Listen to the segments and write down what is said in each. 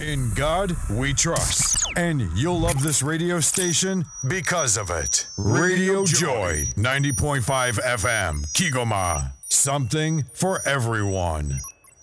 In God we trust. And you'll love this radio station because of it. Radio Joy, 90.5 FM, Kigoma. Something for everyone.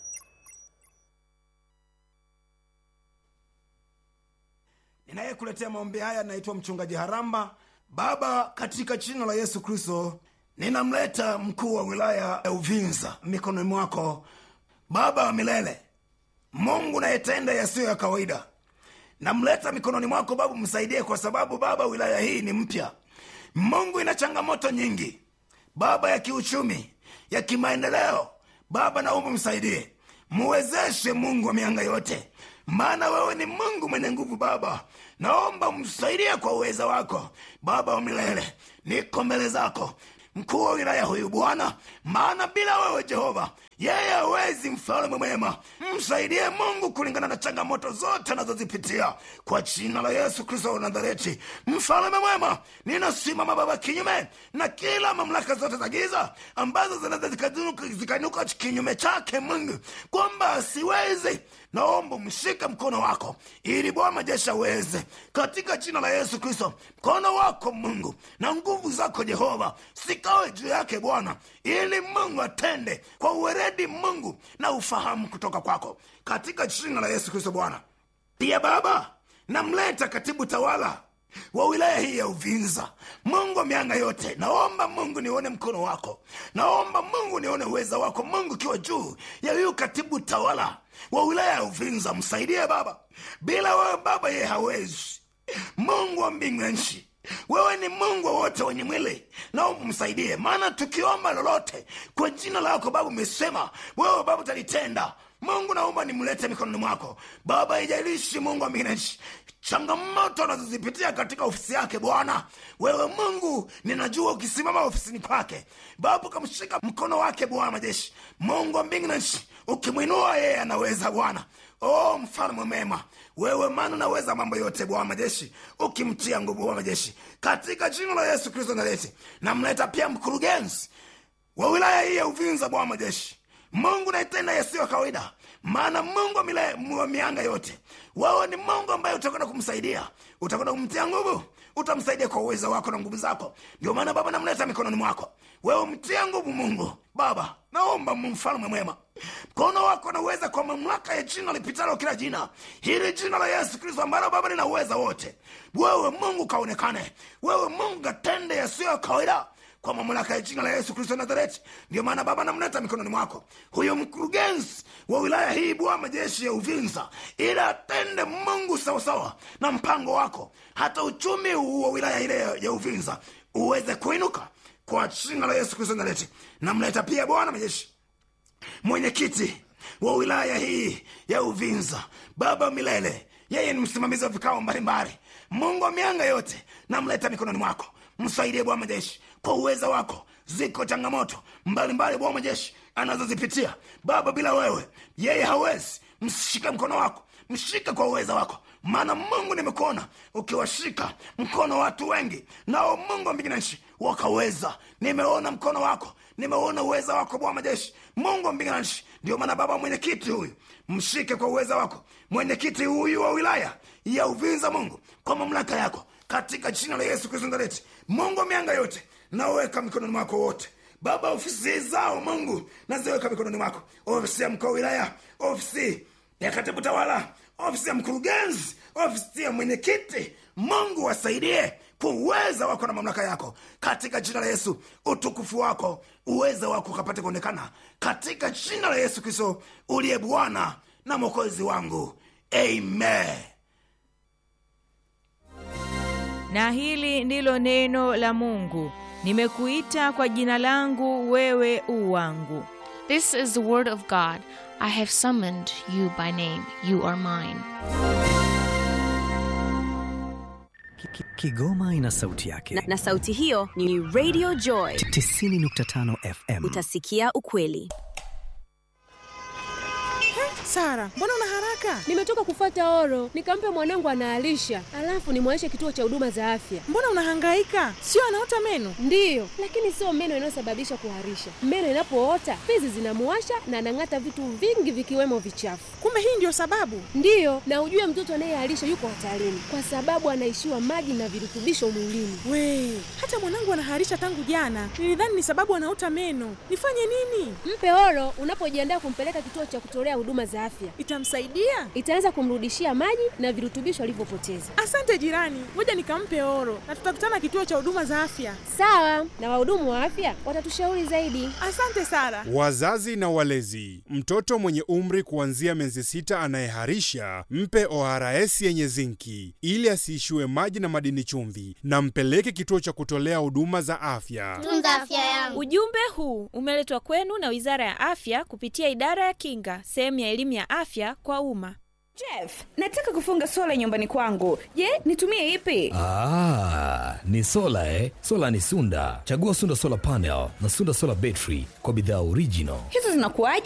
Ninayekuletea maombi haya naitwa mchungaji Haramba. Baba, katika jina la Yesu Kristo, ninamleta mkuu wa wilaya ya Uvinza mikononi mwako, Baba wa milele, Mungu nayetenda yasiyo ya kawaida. Namleta mikononi mwako Baba, msaidie, kwa sababu Baba, wilaya hii ni mpya. Mungu ina changamoto nyingi Baba, ya kiuchumi, ya kimaendeleo. Baba, naomba msaidie, muwezeshe Mungu wa mianga yote, maana wewe ni Mungu mwenye nguvu. Baba, naomba msaidie kwa uweza wako Baba wa milele. Niko mbele zako mkuu wa wilaya huyu Bwana, maana bila wewe Jehova yeye hawezi. Mfalme mwema, msaidie Mungu kulingana na changamoto zote anazozipitia kwa jina la Yesu Kristo wa Nazareti. Mfalme mwema, ninasimama Baba kinyume na kila mamlaka zote za giza ambazo zinaweza zikanuka- zikainuka kinyume chake Mungu, kwamba asiwezi naomba mshike mkono wako ili Bwana majeshi aweze, katika jina la Yesu Kristo. Mkono wako Mungu na nguvu zako Jehova sikawe juu yake Bwana, ili Mungu atende kwa uweredi Mungu na ufahamu kutoka kwako, katika jina la Yesu Kristo. Bwana pia Baba, namleta katibu tawala wa wilaya hii ya Uvinza. Mungu wa mianga yote, naomba Mungu nione mkono wako, naomba Mungu nione uweza wako Mungu ukiwa juu ya huyu katibu tawala wa wilaya ya Uvinza. Msaidie Baba, bila wewe Baba yeye hawezi. Mungu wa mbingu na nchi, wewe ni Mungu wa wote wenye mwili, naomba msaidie, maana tukiomba lolote kwa jina lako Baba umesema wewe Baba utalitenda. Mungu naomba nimlete mikononi mwako Baba, ijalishi Mungu wa mbingu na nchi changamoto anazozipitia katika ofisi yake Bwana, wewe Mungu ninajua ukisimama ofisini kwake Baba ukamshika mkono wake Bwana majeshi, Mungu wa mbingu na nchi, ukimwinua yeye anaweza Bwana. O mfalme mema, wewe maana unaweza mambo yote Bwana majeshi, ukimtia nguvu Bwana majeshi, katika jina la Yesu Kristo Nazareti. Namleta pia mkurugenzi wa wilaya hii ya Uvinza Bwana majeshi, Mungu naitenda yasiyo kawaida maana Mungu wa mile- wa mianga yote, wewe ni Mungu ambaye utakwenda kumsaidia, utakwenda kumtia nguvu, utamsaidia kwa uwezo wako na nguvu zako. Ndio maana Baba namleta mikononi mwako, wewe mtia nguvu Mungu. Baba naomba mfalme mwema, mkono wako na uweza kwa mamlaka ya jina lipitalo kila jina, hili jina la Yesu Kristo ambalo Baba lina uweza wote. Wewe Mungu kaonekane, wewe Mungu katende yasiyo ya kawaida kwa mamlaka ya jina la Yesu Kristo Nazareti. Ndio maana Baba namleta mikononi mwako huyo mkurugenzi wa wilaya hii Bwana majeshi ya Uvinza, ili atende Mungu sawasawa na mpango wako, hata uchumi wa wilaya ile ya Uvinza uweze kuinuka kwa jina la Yesu Kristo Nazareti. Namleta pia Bwana majeshi mwenyekiti wa wilaya hii ya Uvinza, Baba milele, yeye ni msimamizi wa vikao mbalimbali. Mungu wa mianga yote, namleta mikononi mwako, msaidie Bwana majeshi kwa uweza wako. Ziko changamoto mbalimbali Bwana majeshi anazozipitia Baba, bila wewe yeye hawezi. Mshike mkono wako, mshike kwa uweza wako, maana Mungu nimekuona ukiwashika mkono watu wengi, nao Mungu wa mbingu na nchi wakaweza. Nimeona mkono wako, nimeona uweza wako Bwana majeshi, Mungu wa mbingu na nchi. Ndio maana Baba, mwenyekiti huyu mshike kwa uweza wako, mwenyekiti huyu wa wilaya ya Uvinza, Mungu kwa mamlaka yako, katika jina la Yesu Kristo Nazareti. Mungu wa mianga yote, naweka mikononi mwako wote Baba, ofisi zao Mungu naziweka mikononi mwako, ofisi ya mkuu wa wilaya, ofisi ya katibu tawala, ofisi ya mkurugenzi, ofisi ya mwenyekiti. Mungu wasaidie kwa uweza wako na mamlaka yako, katika jina la Yesu. Utukufu wako, uweza wako ukapate kuonekana katika jina la Yesu Kristo uliye Bwana na mwokozi wangu, amen. na hili ndilo neno la Mungu, nimekuita kwa jina langu, wewe u wangu. This is the word of God. I have summoned you by name. You are mine. Ki- ki- Kigoma ina sauti yake. na, na sauti hiyo ni Radio Joy. 90.5 FM. Utasikia ukweli. Sara, mbona una haraka? Nimetoka kufata oro, nikampe mwanangu anaalisha, alafu nimwaishe kituo cha huduma za afya. Mbona unahangaika? Sio anaota meno? Ndiyo, lakini sio meno inayosababisha kuharisha. Meno inapoota fizi zinamuwasha na anang'ata vitu vingi vikiwemo vichafu. Kumbe hii ndio sababu? Ndiyo, na ujue mtoto anayeharisha yuko hatarini kwa sababu anaishiwa maji na virutubisho mwilini. We, hata mwanangu anaharisha tangu jana. Nilidhani ni sababu anaota meno. Nifanye nini? Mpe oro unapojiandaa kumpeleka kituo cha kutolea huduma za afya. Itamsaidia? Itaweza kumrudishia maji na virutubisho alivyopoteza. Asante jirani, ngoja nikampe oro na tutakutana kituo cha huduma za afya. Sawa, na wahudumu wa afya watatushauri zaidi. Asante Sara. Wazazi na walezi, mtoto mwenye umri kuanzia miezi sita anayeharisha mpe ORS yenye zinki ili asiishiwe maji na madini chumvi, na mpeleke kituo cha kutolea huduma za afya. Tunza afya yangu. Ujumbe huu umeletwa kwenu na Wizara ya Afya kupitia Idara ya Kinga, sehemu ya elimu ya afya kwa umma. Jeff, nataka kufunga sola nyumbani kwangu. Je, nitumie ipi? Ah, ni sola eh? Sola ni Sunda. Chagua Sunda Solar Panel na Sunda Solar Battery kwa bidhaa original. Hizo zinakuwaje?